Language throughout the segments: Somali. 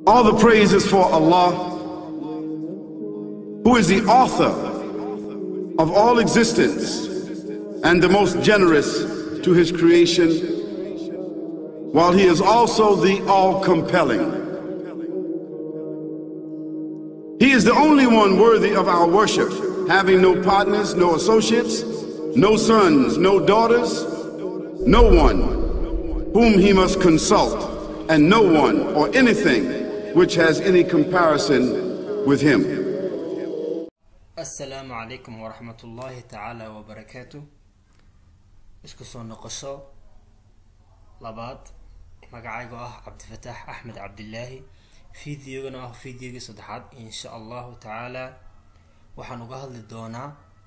All the praise is for Allah, who is the author of all existence and the most generous to his creation, while he is also the all compelling. He is the only one worthy of our worship, having no partners, no associates, no sons, no daughters, no one whom he must consult, and no one or anything which has any comparison with him. asalaamu calaykum waraxmat ullaahi tacaala wabarakaatu isku soo noqosho labaad magacaygo ah cabdifataax axmed cabdilaahi fideogana ah fideogii saddexaad insha allahu tacaala waxaan uga hadli doonaa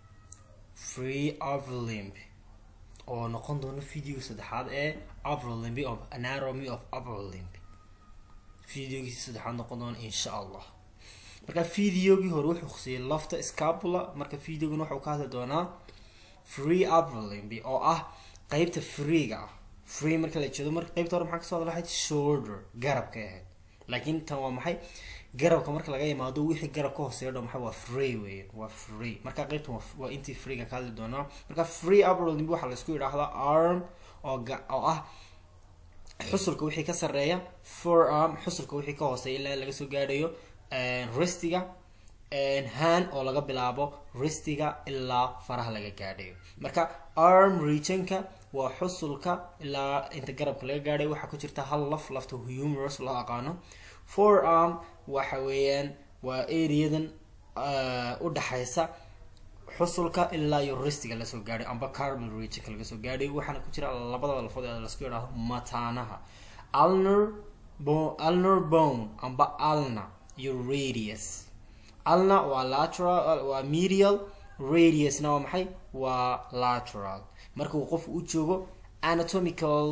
free overlimb oo noqon doona videogii saddexaad ee overlimb of anatomy of overlimb videogiisi saddexaad noqon doona insha allah marka videogii hore wuxuu khusiyay lafta scapula marka videogan wuxuu ka hadli doonaa free upperlimb oo ah qeybta freega ah free marka la jeedo marka qeybta hore maxaa kasoo hadla lahayd shoulder garabka ahayd laakiin tan waa maxay garabka marka laga yimaado wixii garab ka hooseeya dho maxay waa free weeye waa free marka qeybtan waa intii freega ka hadli doonaa marka free upperlimb waxaa laisku yidhaahdaa arm oo oo ah xusulka wixii ka sareeya forearm xusulka wixii ka hooseeya ilaa laga soo gaadhayo ristiga han oo laga bilaabo ristiga ilaa faraha laga gaadhayo marka arm regionka waa xusulka ilaa inta garabka laga gaadhayo waxaa ku jirta hal laf lafta humerus loo aqaano forearm waxa weeyaan waa areadan u dhaxaysa xusulka ilaa iyo ristiga lasoo gaadhay amba carbal regionka laga soo gaadhay waxaana ku jira labada lafood ee lasku yidhaahdo mataanaha alner alner bone amba alna iyo radius alna waa lateral waa medial radiusna waa maxay waa lateral marka uu qofku u joogo anatomical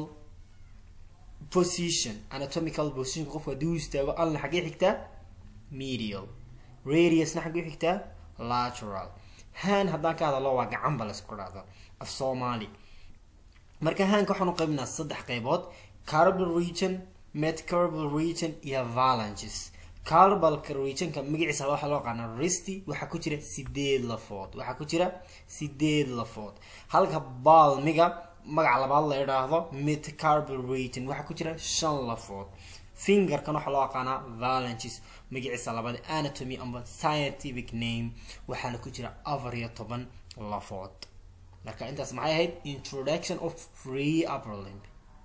position anatomical position qofku haddii u istaago alna xaggee xigtaa medial radiusna xaggee xigtaa lateral han haddaan ka hadalo waa gacan ba laisku dhahdo af soomaali marka hanka waxaan u qaybinaa saddex qaybood carbal region metcarbal region iyo valanges carbalka regionka magaciisa waxaa loo yaqaana risty waxaa ku jira sideed lafood waxaa ku jira sideed lafood halka balmiga magaca labaad la idhaahdo metcarbal region waxaa ku jira shan lafood fingerkan waxaa loo yaqaanaa valanges magaciisa labaad anatomy amba scientific name waxaana ku jira afar iyo toban lafood marka intaas maxay ahayd introduction of free upperlimb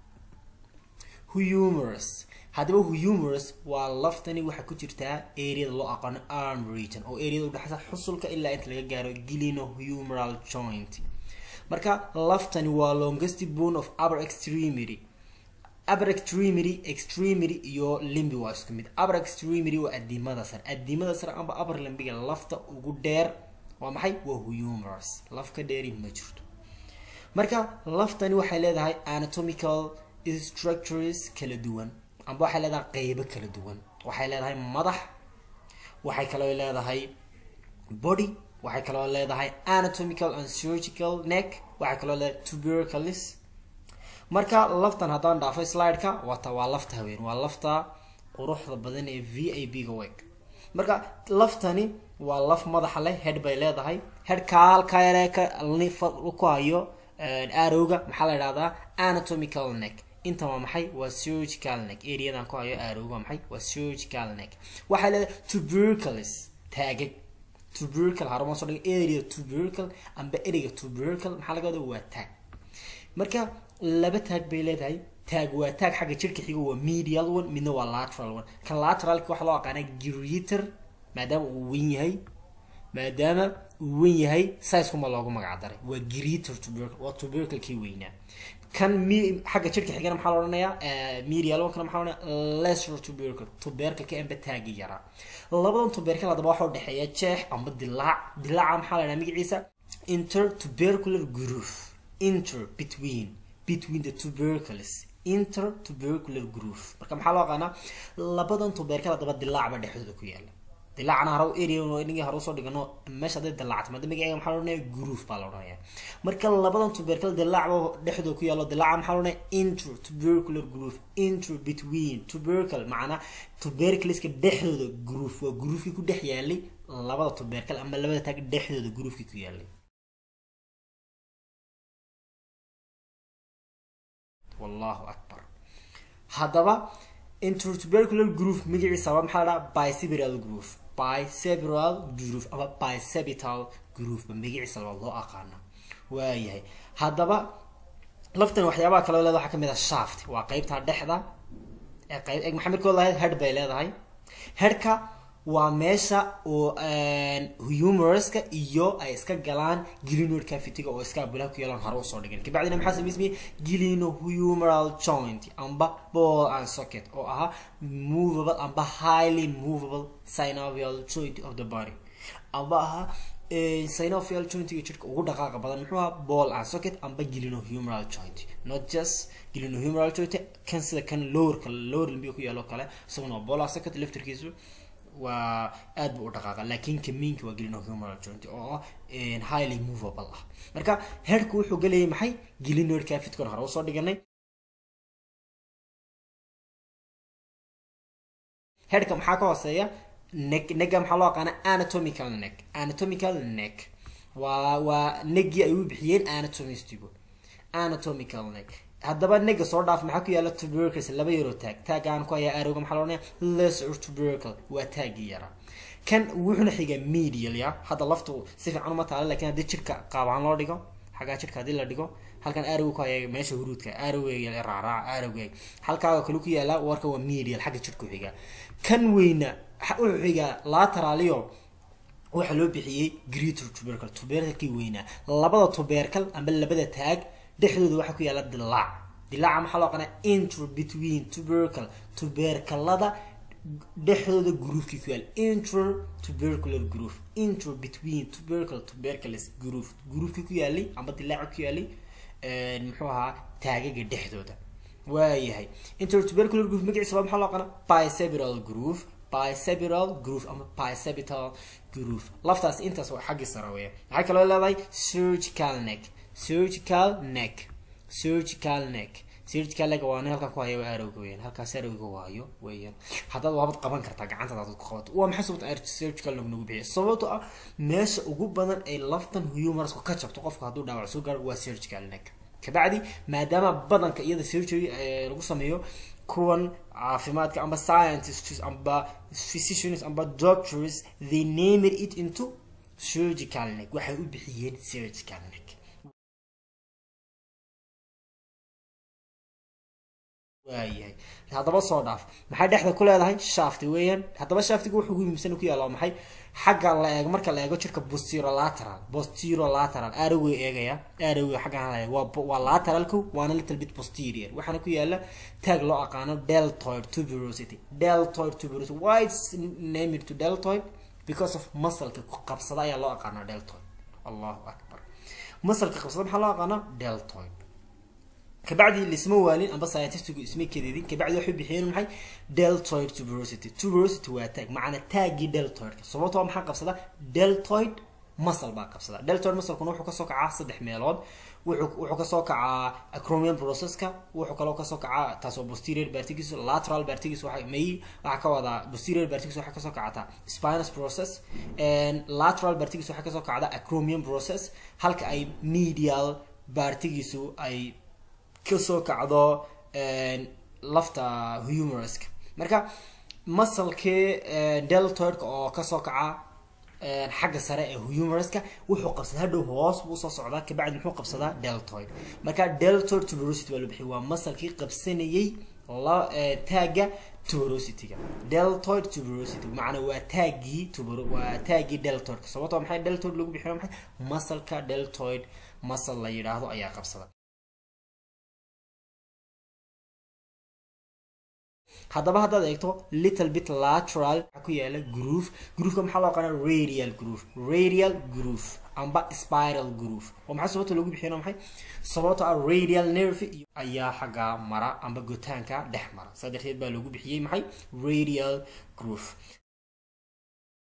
humerus haddaba humerus waa laftani waxaa ku jirtaa areada loo aqaano arm region oo areada udhexaysa xusulka ilaa inta laga gaaro gilino humeral joint marka laftani waa longest bone of upper extremity upper extremity extremity iyo limbi waa isku mid upper extremity waa adimada sare adimada sare amba upper limbiga lafta ugu dheer waa maxay waa humerus laf ka dheeri ma jirto marka laftani waxay leedahay anatomical structures kala duwan amba waxay leedahay qeybo kala duwan waxay leedahay madax waxay kaloo leedahay body waxay kaloo leedahay anatomical and surgical neck waxay kaloo leedahay tuberculis marka laftan haddaan dhaafo slideka wata waa lafta haween waa lafta quruxda badan ee v i b ga weg marka laftani waa laf madaxa leh head bay leedahay headka halkayare ku hayo arowga maxaa la idhahdaa anatomical neck inta waa maxay waa surgical neck areadan ku hayo arowga waa maxay waa surgical neck waxay leedahay tuberculis taagag tubercle haruma soo dhiga area tubercle amba ereyga tubercle maxaa laga wada waa taag marka laba taag bay leedahay taag waa taag xagga jirka xiga waa medial one midna waa lateral one kan lateralka waxaa loo aqaanaa greater maadaama uu wen yahay maadaama uu wen yahay sizekuma loogu magac daray waa greater tubercle waa tuberclekii weynaa kan m xagga jirka xigana maxaa la odhanayaa medial one kana maxaa la odhanayaa lesser tubercle tubercleka amba taagi yaraa labadan tubercle haddaba waxaa udhexeeya jeex amba dilaac dilaaca maxaa la dhaha magaciisa intertubercular groove inter between between the tubercules intertubercular groove marka maxaa loo aqaanaa labadan tubercle haddaba dilaac ba dhexdooda ku yaala dilaacna haro area inagii hore usoo dhigano meesha hadday dilaacto maada magaceega maxaa la odhanaya groove baa la odhanaya marka labadan tubercle dilaacba dhexdooda ku yaalo dilaaca maxaa la odhanaya intro tubercular groove intro between tubercle macnaa tubercleska dhexdooda groove waa groovekii ku dhex yaalay labada tubercle ama labada taag dhexdooda groovekii ku yaalay wallahu akbar haddaba intertubercular groove magaciisa waa maxaa la dhaha bicerebral groove bicerebral groove ama bicebital groove ba magaciisa labaad loo aqaana waayahay haddaba laftan waxyaabaha kale leeda waxaa kamid ah shaft waa qeybta dhexda ee qayb eg maxaa midkood lahayd head bay leedahay headka waa meesha oo humorska iyo ay iska galaan gilinoid cavity-ga oo iska abulaha ku yeelaan hore usoo dhigan kabacdina maxaa samaysmaya gilino humoral joint amba ball and socket oo ahaa movable amba highly movable synovial joint of the body amba ahaa synovial jointiga jirka ugu dhaqaaqa badan muxuu ahaa ball and socket amba gilino humoral joint not just gilino humoral joint kan sida kan lowerka lower limbiga ku yaalo kale isaguna waa ball and socket laftarkiisu waa aad bu u dhaqaaqa laakiin kamiinka waa gelino humoral joint oo highly movable ah marka headku wuxuu gelayay maxay gelinoid cavitkan hore usoo dhiganay headka maxaa ka hooseeya neck negga maxaa loo aqaana anatomical neck anatomical neck waa waa neggii ay u bixiyeen anatomistigu anatomical neck haddaba nega soo dhaaf maxaa ku yaala tubercles laba yaroo taag taagaan ku hayaa arowga maxaa loodhanaya lesser tubercle waa taagii yara kan wuxuna xigaa medial ya hadda laftu si fiican uma taala lakin haddii jirka qaabaan loo dhigo xaggaa jirka haddii la dhigo halkan arowga ku haya meesha huruudka arowga raaraac arowga halkaaga kale ku yaala warka waa medial xagga jirka xigaa kan weyna wuxuu xigaa lateralio waxaa loo bixiyey greater tubercle tuberclekii weynaa labada tubercle amba labada taag dhexdooda waxaa ku yaala dilaac dilaaca maxaa loo qanaa intro between tubercle tubercalada dhexdooda groovekii ku yaala intro tubercular groove intro between tubercle tubercules groove groovekii ku yaalay amba dilaaca ku yaalay muxuu ahaa taagaga dhexdooda waayahay intro tubercular groove magaciisa waa maxaa loo qanaa bicerebral groove bicerebral groove ama bicebital groove laftaas intaas waa xaggii sare weya maxay kaloo leedahay surgical neck surgical neck surgical neck surgical neck waa nin halkan ku haya waa arowga weeyaan halkaas arowga waayo weeyaan haddaad waabad qaban kartaa gacantada aad ku qabato waa maxay sababta surgical neck nagu bixiya sababto ah meesha ugu badan ay laftan humerusku ka jabto qofka hadduu dhaawac soo gaaro waa surgical neck kabacdi maadaama badanka iyada surgery lagu sameeyo kuwan caafimaadka amba scientists amba physicians amba doctors they named it into surgical neck waxay u bixiyeen surgical neck waayahay haddaba soo dhaaf maxay dhexda ku leedahay shafti weeyaan haddaba shaftiga wuxuu ugu muhiimsan ku yaalla maxay xagga la eego marka la eego jirka posterolateral posterolateral arowga eegaya arowga xaggan la eego waa waa lateralku waana little bit posterior waxaana ku yaala tag loo aqaano deltoid tuberosity deltoid tuberosity why it's named to deltoid because of muscle-ka qabsada ayaa loo aqaanaa deltoid allahu akbar muscle-ka qabsada maxaa loo aqaanaa deltoid kabacdi lisma waalin amba scientistigu isma kedidin kabacdi waxay bixiyeen maxay deltoid tuberosity tuberosity waa taag macna taagii deltoidka sababtoo maxaa qabsada deltoid muscle baa qabsada deltoid muscle-kuna wuxuu kasoo kacaa saddex meelood wuxuu wuxuu kasoo kacaa acromion processka wuxuu kaloo kasoo kacaa taas oo posterior bartigiisu lateral bartigiisu waxa may waxaa ka wadaa posterior bartigiisu waxaa kasoo kacataa spinous process lateral bartigiisu waxaa kasoo kacda acromion process halka ay medial bartigiisu ay kasoo kacdo lafta humeruska marka masalkii deltoidka oo kasoo kaca xagga sare ee humeruska wuxuu qabsadaa hadhow hoos buu usoo socdaa kabacdi muxuu qabsadaa deltoid marka deltoid tuberosity waa la bixiy waa masalkii qabsanayay la taagga tuberosity-ga deltoid tuberosity macnaa waa taagii tuber waa taagii deltoidka sababtoo maxay deltoid lagu bixiyo maxay masalka deltoid masal la yidhaahdo ayaa qabsada haddaba haddaad eegto little bit lateral waxaa ku yaala groove grooveka maxaa loo aqaana radial groove radial groove amba spiral groove oo maxaa sababta loogu bixiyana maxay sababto ah radial nerve ayaa xagga mara amba gotaanka dhex mara saa darteed baa loogu bixiyey maxay radial groove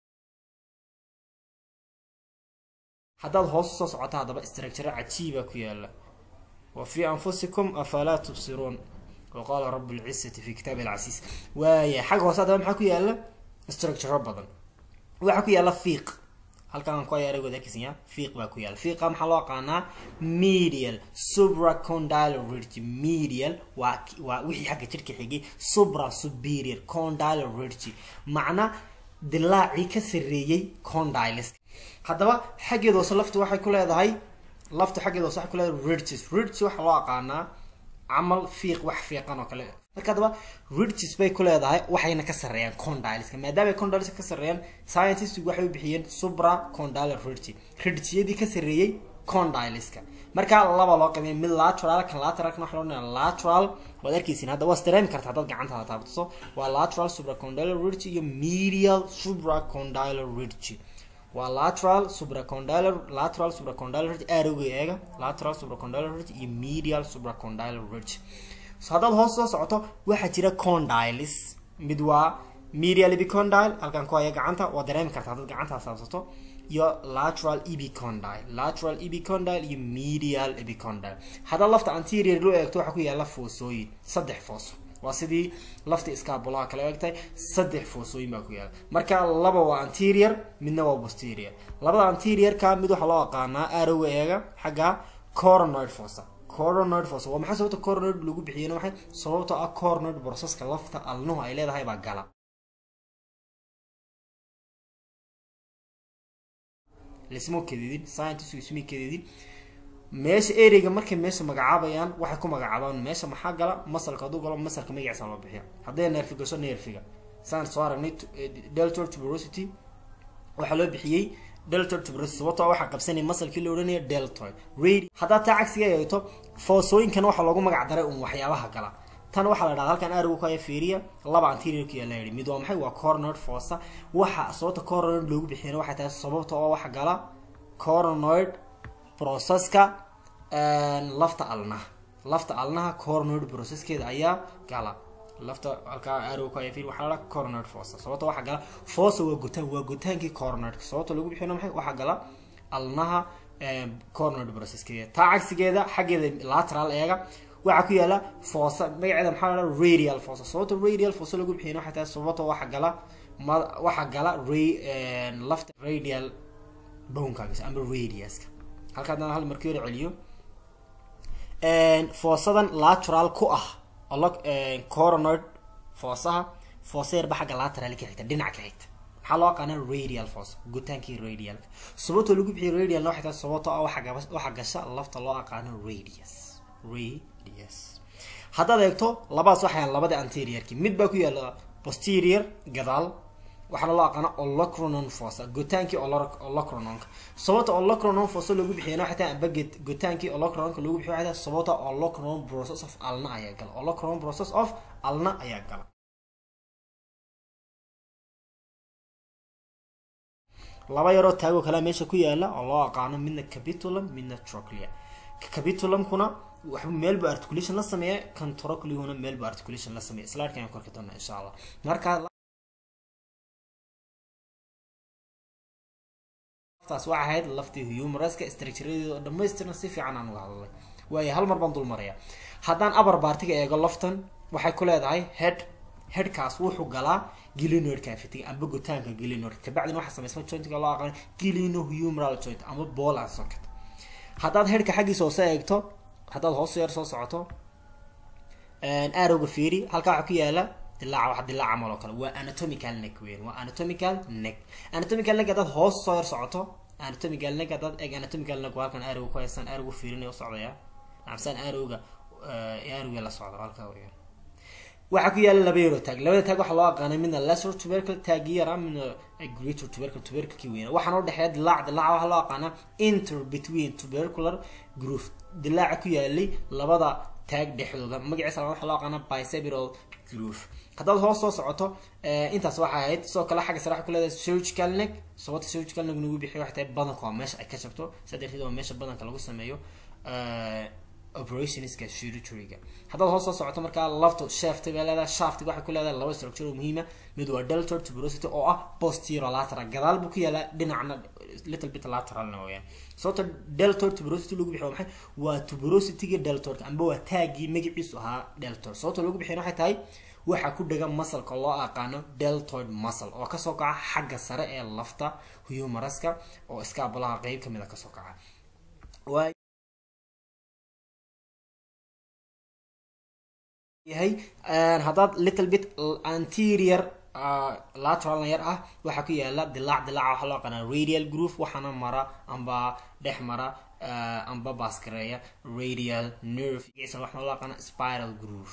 haddaad hoos usoo socoto haddaba structure cajiiba ku yaala wa fii anfusikum afalaa tubsiruun waqaala rabu lcisati fi kitaabi alcasiis waaya xagga hoose haddaba maxaa ku yaala structure badan waxaa ku yaala fiiq halkaan ku ayaara wadaakisanya fiiq baa ku yaala fiiqa maxaa loo aqaanaa medial supracondyle ridge medial waa waa wixii xagga jirka xigay supra superior condyle ridge macna dilaacii ka sareeyey condyles haddaba xaggeeda hoose laftu waxay ku leedahay laftu xaggeeda hoose waxay ku leedahay ridges ridges waxaa loo aqaanaa camal fiiq wax fiiqan oo kale marka haddaba ridges bay ku leedahay waxayna ka sareeyaan condyleska maadaama ay condyleska ka sareeyaan scientistigu waxay u bixiyeen supra condyle ridge ridgeyadii ka sareeyey condyleska marka laba loo qabiya mid lateral kan lateralkan waxa loo dhahaa lateral waad arkaysiin hadda waa dareemi karta haddaad gacantaada taabtaso waa lateral supracondylar ridge iyo medial supracondylar ridge waa lateral supracondylar lateral supracondylar ridge arrowga eega lateral supracondylar ridge iyo medial supracondylar ridge so haddaad hoos soo socoto waxaa jira condyles mid waa medial epicondyle halkan ku haya gacanta waa dareemi karta haddaad gacantaada taabsato iyo lateral epicondyle lateral epicondyle iyo medial epicondyle haddaad lafta anterior loo eegto waxaa ku yaala foosooyin saddex fooso waa sidii lafta iskaabulaha kala eegtay saddex foosooyin baa ku yaala marka laba waa anterior midna waa posterior labada anteriorka mid waxaa loo aqaanaa arrowga eega xagga coronoid fossa coronoid fossa waa maxay sababta coronoid lagu bixiyena waxay sababtoo ah coronoid processka lafta alnuhu ay leedahay baa gala lismo kadidin scientistku ismay kadidin meesha ereyga markay meesha magacaabayaan waxay ku magacaabaan meesha maxaa gala masalka hadduu galo masalka magaciisa loo bixiya hadday neerfi gasho neerfiga saan soo aragnay deltor tuberosity waxaa loo bixiyey deltor tuberosity sababtoo waxaa qabsanaya masalkii la odhanaya deltoid radi haddaad taa cagsiga eegto foosooyinkan waxaa loogu magac daray un waxyaabaha gala tan waxaa la dhahda halkan arigu ku haya fiiriya laba anteriorka yaa la yidhi mid waa maxay waa coronoid fossa waxa sababta coronoid loogu bixiyana waxay tahay sababta oo waxa gala coronoid processka lafta alnaha lafta alnaha coronoid processkeeda ayaa gala lafta halkaa arigu ku haya fiiri waxaa la dhaha coronoid fossa sababta waxa gala fossa waa gutaan waa gutaankii coronoidka sababta loogu bixiyana maxay waxaa gala alnaha coronoid processkeeda taa cagsigeeda xaggeeda lateral eega waxaa ku yaala foosa magaceeda maxaa la radial fossa sababta radial fossa lagu bixiyana waxay tahay sababta waxa gala ma waxa gala ra lafta radial bonekaagisa ama radiuska halka haddana hal markii hore celiyo foosadan lateral ku ah coronoid foosaha foosa yarba xagga lateral ka xigta dhinac ka xigta maxaa loo aqaana radial fossa gutaankii radialka sababta lagu bixiyo radial waxay tahay sababta ah waxa gasha lafta loo aqaano radius radius haddaad eegto labadaas waxay labada anteriorki mid baa ku yaala posterior gadaal waxaana loo aqaana olocronon fossa gotaankii olocrononka sababta olocronon fossa loogu bixiyana waxay tahay amba gotaankii olocrononka loogu bixiyo waxay tahay sababta olocronon process of alna ayaa gala olocronon process of alna ayaa gala laba yaroo taagoo kalea meesha ku yaala oo loo aqaano midna capitulum midna troclea capitulumkuna waxba meel bu articulation la sameeya kan trocleuna meel bu articulation la sameeya isla arkaan korki doona insha allah marka taas waxay ahayd laftii humoroska structuredeeda oo dhamaystiran si fiican aan uga hadlay waayo hal mar baan dul maraya haddaan upper partiga eego laftan waxay ku leedahay head headkaas wuxuu galaa gilinoid cavity amba gutaanka gilinoid kabacdina waxaa samaysma jointiga loo aqaan gilino humeral joint ama ball and socket haddaad headka xaggiisa hoose eegto haddaad hoos yar soo socoto arrowga fiiri halkaa waxaa ku yaala dilaaca wax dilaaca mal oo kale waa anatomical neck weyn waa anatomical neck anatomical neck haddaad hoos soo yar socoto anatomical neck haddaad eeg anatomical neck waa halkan arrowga ku haystaan arrowga fiirinaya u socdaya nacamsaan arrowga arrowga la socda halkaa weeyaan waxaa ku yaala laba yaroo taag labada taag waxaa loo aqaanay midna lesser tubercle taagi yara midna greater tubercle tuberclekii weyna waxaana u dhexeeya dilaac dilaaca waxaa loo aqaanaa inter between tubercular groove dilaaca ku yaalay labada taag dhexdooda magaciisa waxaa loo aqaanaa bicerebral groove haddaad hoos soo socoto intaas waxay ahayd sidoo kale xagga sare waxaa ku leedahay surgical neck sababta surgical neck nagu bixiyo waxay tahay badanka waa meesha ay ka jabto saa darteed waa meesha badanka lagu sameeyo operationska surgeryga haddaad hoos soo socoto markaa laftu shafti bay leedahay shaftiga waxay ku leedahay laba structure oo muhiima mid waa deltoid tuberosity oo ah posterolateral gadaal buu ku yaalaa dhinacna little bit lateralna weeyaan sababta deltoid tuberosity lagu bixiyo maxay waa tuberosityga deltoidka amba waa taagii magaciisu ahaa deltoid sababta lagu bixiyo waxay tahay waxaa ku dhagan masalka loo aqaano deltoid muscle oo kasoo kaca xagga sare ee lafta humeraska oo iskaabulaha qeyb kamid a kasoo kaca yahay haddaad little bit anterior lateral yar ah waxaa ku yaala dilaac dilaaca waxaa loo aqaanaa radial groove waxaana mara amba dhex mara amba baaskareeya radial nerve waxaa loo aqaana spiral groove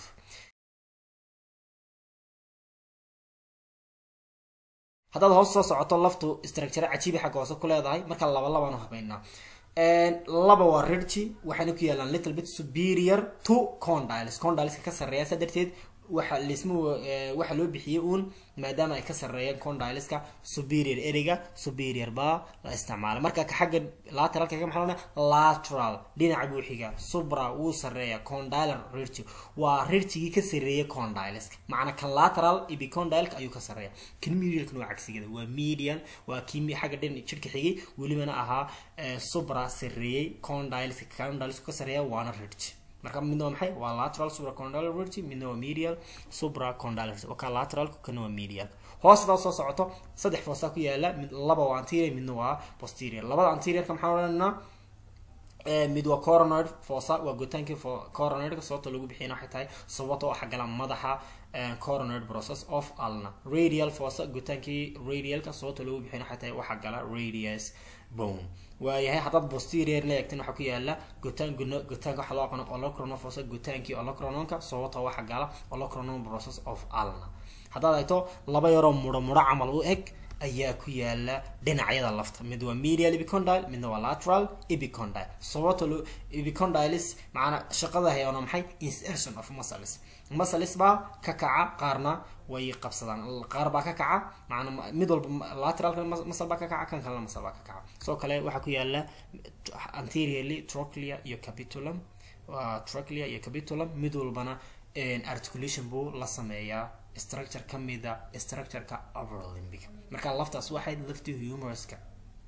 haddaad hoos soo socoto laftu structure cajiibi xagga hoose ku leedahay marka laba labaanu habeynaa laba waa rirji waxayna ku yaalaan little bit superior to condyles condyleska ka sarreeya saa darteed waxa lisma waxa loo bixiyey uun maadaama ay ka sarreeyeen condyleska superior ereyga superior baa la isticmaala marka ka xagga lateralka ka maxaa lateral dhinaca buu xiga subra wuu sarreeya condylar rirji waa rirjigii ka sarreeya condyleska macna kan lateral epicondyleka ayuu ka sarreeya kan medialkan waa cagsigada waa median waa kii xagga dhin jirka xigay welibana ahaa subra sarreeyey condyleska condylesku ka sarreeya waana rirji marka midna waa maxay waa lateral supracondylar ridge midna waa medial supracondylar wakaa lateral kana waa medial hoos hadaa soo socoto saddex foosa ku yaala mid laba waa anterior midna waa posterior labada anteriorka maxaa odhanaynaa mid waa coronoid fosa waa gotaankii coronoidka sababta lagu bixiyana waxay tahay sababta oo xagala madaxa coronoid process of alna radial fosa gotaankii radialka sababta lagu bixiyana waxay tahay waxa gala radius bone waayahay haddaad posterior la eegtan waxaa ku yaala gotaan gotaanka waxaa loo aqaano olocronofosa gotaankii olocrononka sababta waxa gala olocronon process of alna haddaad eegto laba yaroo muro muro camal u eg ayaa ku yaala dhinacyada lafta mid waa medial epicondyle midna waa lateral epicondyle sababta epicondyles macana shaqada hayana maxay insertion of muscles muscles baa ka kaca qaarna way qabsadaan qaar baa ka kaca macna mid walba lateralka muscle baa ka kaca kan kalena muscle baa ka kaca sidoo kale waxaa ku yaala anteriorly trochlea iyo capitulum trochlea iyo capitulum mid walbana articulation buu la sameeyaa structure kamida structureka overlimbic marka laftaas waxay lafti humoroska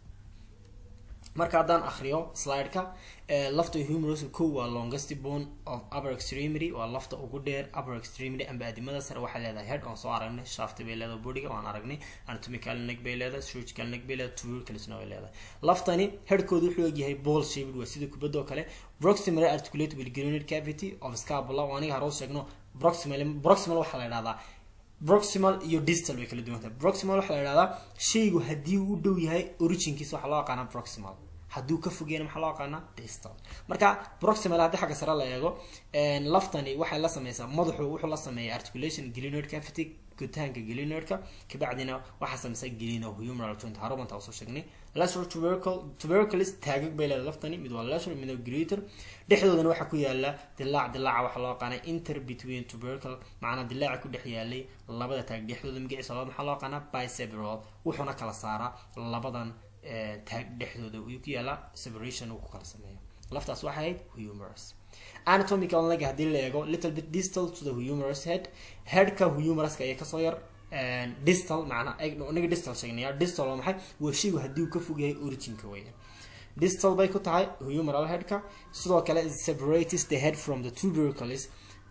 marka haddaan akriyo slideka lafta humoroska kow waa longest bone of upper extremity waa lafta ugu dheer upper extremity amba adimada sare waxay leedahay head oon soo aragnay shafti bay leedahay bodiga waan aragnay anatomical neck bay leedahay surgical neck bay leedahay tuberculousna way leedahay laftani headkooda wuxuu egyahay ball shaped waa sida kubadda oo kale proximal articulate with granite cavity of scapula oo aniga hore sheegno proximal proximal waxaa la yidhahdaa proximal iyo distal way kala duwan tahay proximal waxaa la yidhahdaa shaygu haddii uu u dhow yahay originkiisa waxaa loo aqaanaa proximal hadduu ka fogeyna maxaa loo aqaanaa distal marka proximal haddii xagga sare la eego laftani waxay la sameysaa madaxu wuxuu la sameeyaa articulation glenoid cavity gutaanka glenoidka kabacdina waxaa sameysaa gleno humeral joint harubanta oo soo sheegnay lateral tubercle tuberculis taagag bay leedahay laftani mid waa lateral mid waa greater dhexdoodana waxaa ku yaala dilaac dilaaca waxaa loo aqaanaa inter between tubercle macnaa dilaaca ku dhex yaalay labada taag dhexdooda magaciisa labaad maxaa loo aqaanaa bicerebral wuxuuna kala saaraa labadan taag dhexdooda uu ku yaala separation uu ku kala sameeyo laftaas waxay ahayd humerus anatomical leg haddii la eego little bit distal to the humerus head headka humeruska ayaa kasoo yar distal macnaa aniga distal sheegnaya distal waa maxay waa shaygu haddii uu ka fog yahay originka weeyaan distal bay ku tahay humeral headka sidoo kale separates the head from the tubercules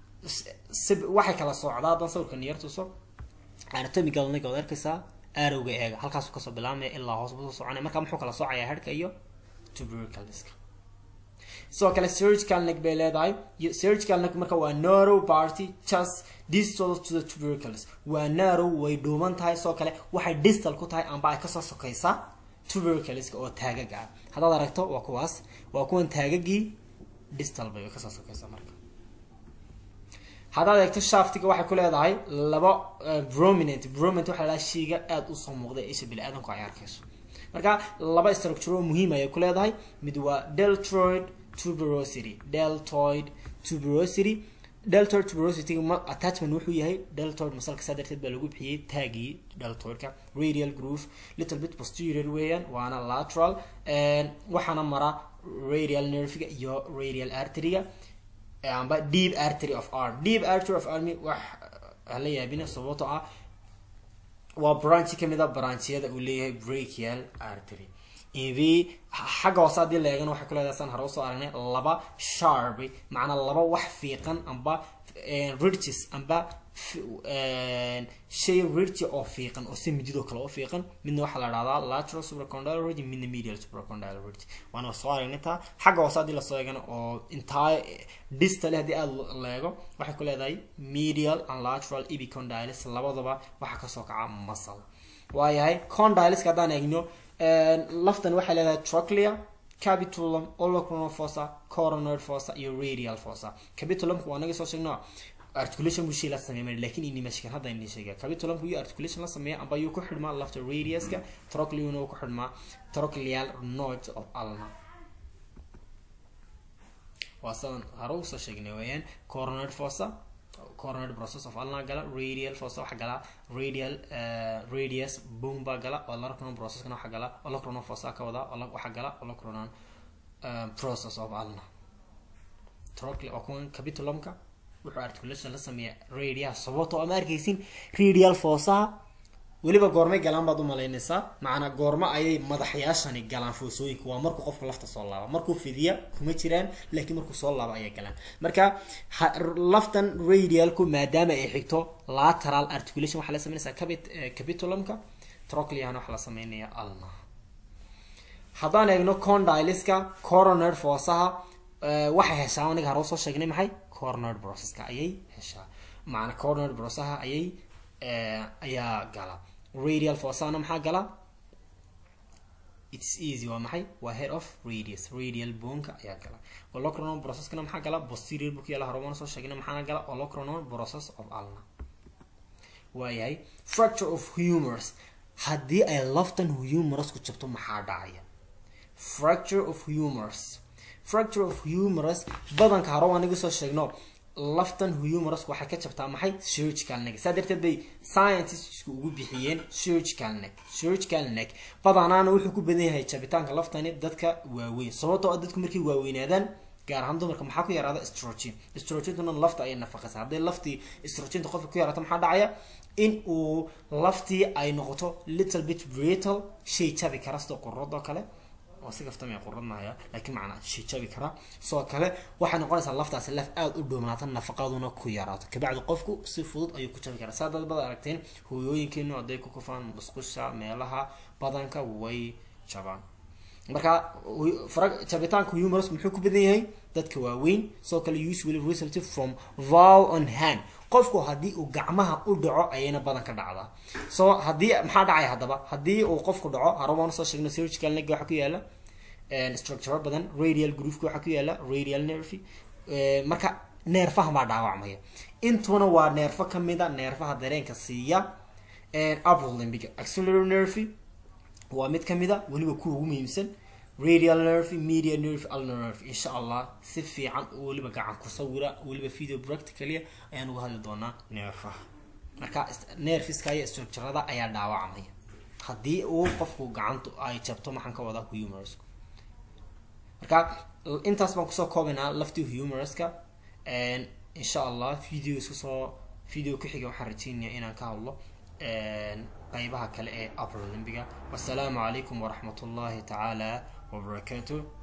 waxay kala socdaa haddaan sawirka niyar tuso anatomical leg ood arkaysaa arowga eega halkaasuu kasoo bilaabmaya ilaa hoos busoo soconaya marka muxuu kala soocayaa headhka iyo tuberculeska sidoo kale surgical neck bay leedahay surgical neck marka waa narrow party just distal to the tubercules waa narrow way dhuuban tahay sidoo kale waxay distal ku tahay amba ay kasoo sokaysaa tuberculeska oo taagag ah haddaad aragto waa kuwaas waa kuwan taagagii distal bay kasoo sokaysaa marka haddaad eegto shaftiga waxay ku leedahay laba prominent prominent waxaa lahaa shayga aada usoo muuqda isha bini-aadanku ay arkayso marka laba structure oo muhiim ayay ku leedahay mid waa deltoid tuberosity deltoid tuberosity deltoid tuberosity attachment wuxuu yahay deltoid masalka saa darteed baa lagu bixiyey taagii deltoidka radial groove little bit posterior weeyaan waana lateral waxaana mara radial nerviga iyo radial arteryga amba deep artery of arm deep artery of army wax hala yaabina sababtoo ah waa branchi kamid a branchiyada uu leeyahay brachial artery inv xagga hoose haddii la eegana waxay ku leedahay saan hore usoo aragnay laba sharp macnaa laba wax fiiqan amba ridges amba shay ridge oo fiiqan oo si mididoo kale oo fiiqan midna waxaa la dhahdaa lateral supracondyle ridge midna medial supracondyle ridge waana soo aragnay taa xagga hoose haddii lasoo eegana oo intaa distale haddii aada la eego waxay ku leedahay medial and lateral epicondyles labadaba waxaa kasoo kaca muscle waayahay condyleska haddaan eegno laftan waxay leedahay trochlea capitulum olecranon fossa coronary fossa iyo radial fossa capitulumka waa naga soo sheegno articulation buu shay la sameeya laakiin inimashkan hadda ini sheega capitulumka iyo articulation la sameeya amba yuu ku xidhmaa lafta radiuska trochleuna ku xidhmaa trochleal node of ulna waa sidan hore usoo sheegnay weeyaan coronary fossa coronary process of ulna gala radial fossa waxa gala radial radius boom baa gala olecranon processkana waxa gala olecranon fossa ka wada waxa gala olecranon process of ulna trocle waa kuwan capitulumka wuxuu articulation la sameeya radial sababtoo ama arkaysin radial foosaha weliba goormay galaan baad umalaynaysaa macnaa goormo ayay madaxyaashani galaan foosooyinka waa markuu qofka lafta soo laaba markuu fidiya kuma jiraan laakiin markuu soo laaba ayay galaan marka laftan radialku maadaama ay xigto lateral articulation waxaa la sameynaysaa capitulumka trocleana waxaa la sameynaya alna haddaan eegno condyleska coronary foosaha waxay heshaa aniga hore usoo sheegnay maxay coronary processka ayay heshaa macna coronary processaha ayay ayaa gala radial fossana maxaa gala its easy waa maxay waa head of radius radial bonka ayaa gala olecranon processkana maxaa gala posterior book yaala horumana soo sheegnay maxaana gala olecranon process of ulna waayahay fracture of humors haddii ay laftan humorous ku jabto maxaa dhacaya fracture of humors fracture of humerus badanka hore waa naga soo sheegno laftan humerus waxay ka jabtaa maxay surgical neck saa darteed bay scientistsku ugu bixiyeen surgical neck surgical neck badanaana wuxuu ku badan yahay jabitaanka laftani dadka waaweyn sababtoo ah dadku markay waaweynaadaan gaar ahaan dumarka maxaa ku yaraada strogen strogentuna lafta ayay nafaqaysa hadday laftii strogenta qofka ku yaraato maxaa dhacaya in uu laftii ay noqoto little bit brittle shay jabi kara sida quradoo kale oo si kaftamaya qurad mahaya laakiin macnaa shay jabi kara sidoo kale waxay noqonaysaa laftaasi laf aada u dhoomaata nafaqaduna ku yaraato kabacdi qofku si fudud ayuu ku jabi karaa saa dad bad aragteen hooyooyinkeenu hadday ku kufaan musqusha meelaha badanka way jabaan marka jabitaanka humerus muxuu ku badan yahay dadka waaweyn sidoo kale usually result from vow on hand qofku haddii uu gacmaha u dhaco ayayna badan ka dhacdaa so haddii maxaa dhacaya haddaba haddii uu qofku dhaco harabaan soo sheegno surgical neck waxaa ku yaala structure badan radial grooveka waxaa ku yaala radial nerve marka neerfaha baa dhaawacmaya intuna waa neerfo kamida neerfaha dareenka siiya upper limbiga axillary nerve waa mid kamida weliba kuwa ugu muhiimsan radial nerve media nerve ulnar nerve insha allah si fiican weliba gacan ku sawira weliba video practicalia ayaan uga hadli doonaa neerfaha marka nerfiska iyo structurada ayaa dhaawacmaya haddii uu qofku gacantu ay jabto maxaan ka wadaa humerus marka intaas baan kusoo koobaynaa laftii humeruska insha allah video isku soo video ku xiga waxaan rajeynaya inaan ka hadlo qaybaha kale ee upper limbiga wasalaamu calaykum waraxmat ullahi tacaala وبركاته